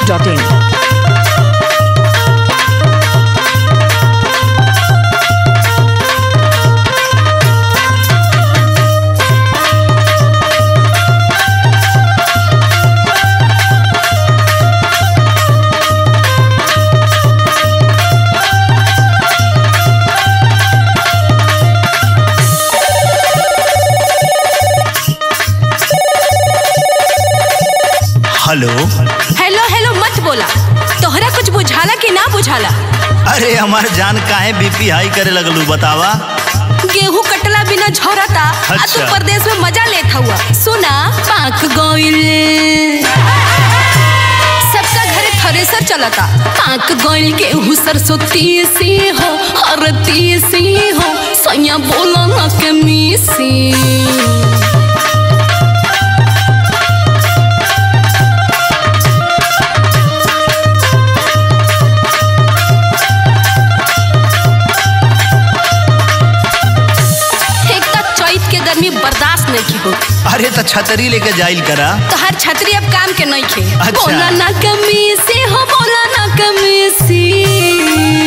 masti.in. Hello hello hello मत बोला तोहरा कुछ बुझाला कि ना बुझाला अरे हमार जान काहे बीपी हाई करे लगलू बतावा गेहूं कटला बिना झोरता आ तू अच्छा। परदेश में मजा लेत हुआ सुना पाक गोइल सबका घरे थ्रेसर चलता पाक गोइल गेहूं सरसों तीसी हो हर तीसी हो सैया बोला ना के मीसी एक तक चैत के गर्मी बर्दाश्त नहीं की हो अरे तो छतरी लेके जाइल करा तो हर छतरी अब काम के नहीं खे अच्छा। बोला ना कमी से हो बोला ना कमी से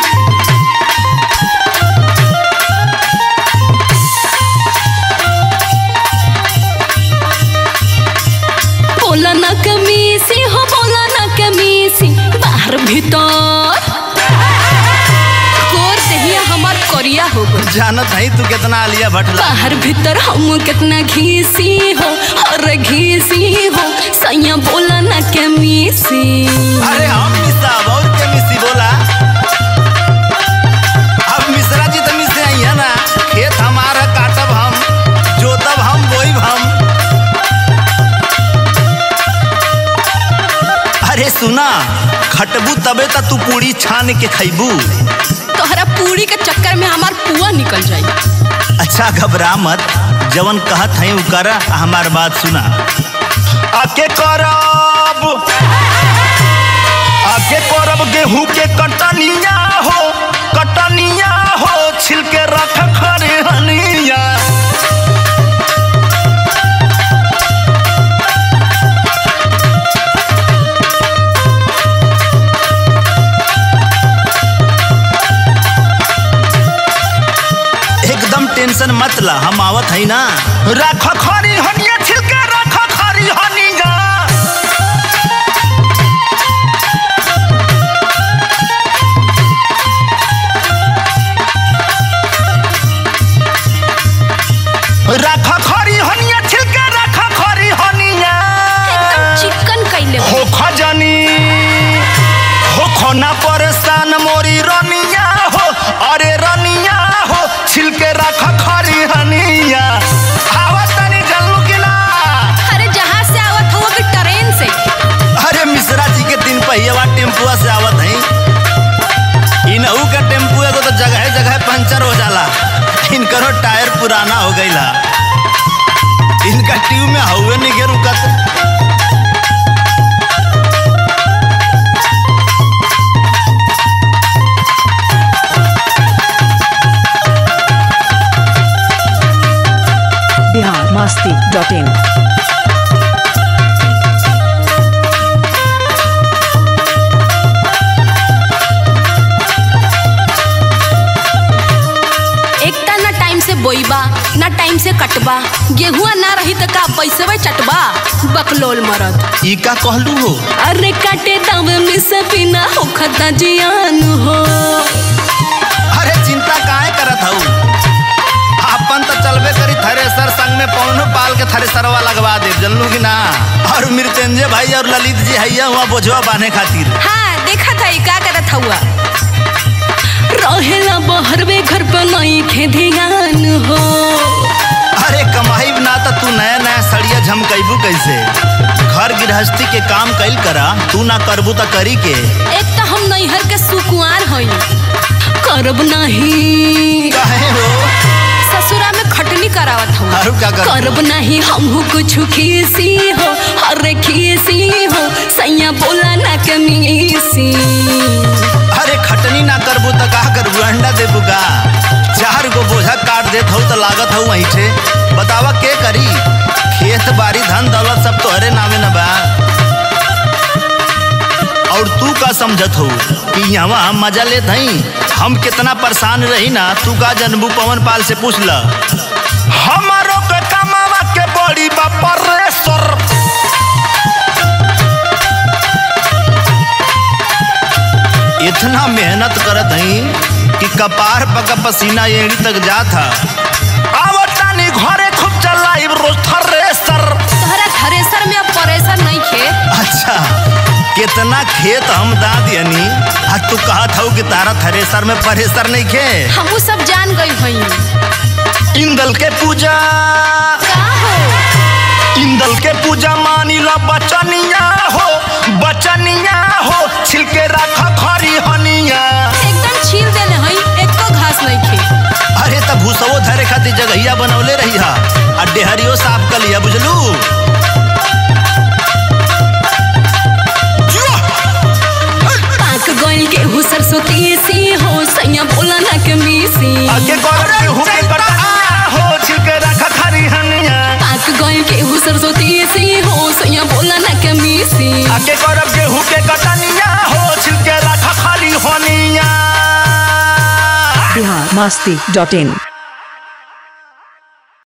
बोला ना कमी से हो बोला ना कमी से बाहर भीतर कोर दहिया हमार कोरिया हो गई जानत है तू कितना आलिया भटला बाहर भीतर हम कितना घीसी हो और घीसी हो सैया बोला ना के मीसी अरे हम मिसा और के मिसी बोला अब मिश्रा जी तो मिसे आई है ना खेत हमारा काटब हम जोतब हम बोईब हम अरे सुना खटबू तबे त तू पूरी छान के खैबू तोहरा पूरी के चक्कर में हमार पुआ निकल जाई अच्छा घबरा मत जवन कहत है उ करा आ हमार बात सुना आके करब आके करब गेहूं के कटनिया हो कटनिया हो छिलके रख खरे हनिया एकदम टेंशन मत ला हम आवत है ना रख खरी हनिया छिलके रख खरी हनिया रख खरी हनिया छिलके रख खरी हनिया एकदम चिकन कैले बा। हो खजनी हो खोना परेशान मोरी रनिया हो अरे रनिया हो छिलके रख खरी हनिया आवत तनी जल्लू किला अरे जहाँ से आवत हो कि ट्रेन से अरे मिश्रा जी के दिन पहिया टेम्पुआ से आवत है इनहू का टेम्पू एगो तो जगह जगह पंचर हो जाला इनकरो टायर पुराना हो गईला इनका ट्यूब में हवे नहीं के रुकत Bihar masti.in. एकता ना टाइम से बोईबा ना टाइम से कटबा गेहुआ ना रही तो का पैसे चटबा बकलोल मरद ई का कहलू हो अरे काटे दावे में से बिना हो खता जियान हो अरे चिंता काहे करत हऊ अपन तो चलबे करी थ्रेसर संग में पौनो पाल के थ्रेसरवा लगवा दे जनलू कि ना और मृत्यंजय भाई और ललित जी हैया हुआ बोझवा बांधे खातिर हाँ देखा था का करत हुआ रहेला बहरवे घर पे नहीं खे ध्यान हो अरे कमाई ना तो तू नया नया सड़िया झमकैबू कैसे घर गृहस्थी के काम कैल करा तू ना करबू तो करी के एक तो हम नैहर के सुकुआर हई करब नहीं काहे हो ससुरा में खटनी करावत हूँ आरू क्या कर करब नहीं हमहू कुछ खीसी हो अरे खीसी हो सैया बोला ना कमीसी अरे खटनी ना करबू तो का करबू अंडा देबू का चार गो बोझा काट देत हूँ तो लागत हूँ वहीं से बतावा के करी खेत बाड़ी धन दौलत सब तोहरे नामे न बा का समझत हो कि यहाँ हम मजा लेत हई हम कितना परेशान रही ना तू का जनबू पवन पाल से पूछ ल हमारो के कमावा के बड़ी बापरेसर इतना मेहनत करत हई कि कपार पका पसीना एड़ी तक जात हा आवतानी घरे खूब चलाइब रोज थ्रेसर तोहरा थ्रेसर में अब परेसर नहीं खे अच्छा कितना खेत हम दा दियनी आ तू कहत हऊ कि तारा थ्रेसर में परेसर नहीं खे हमू सब जान गई हई इंदल के पूजा का हो इंदल के पूजा मानी ला बचनिया हो बचनिया हो छिलके रखा खरी हनिया एकदम छील देले हई एको घास नहीं खे अरे तब भूसवो धरे खातिर जगहिया बनौले रही हा आ डेहरियो साफ कर लिया बुझलू पाक गइल के हु सरसों तीसी हो सैया बोला ना के मीसी आगे गौरव के हुके कटनिया हो छिलके रखा खरी हनिया पाक गइल के हु सरसों तीसी हो सैया बोला ना के मीसी आगे गौरव के हुके कटनिया हो छिलके रखा खरी हनिया बिहार मस्ती डॉट इन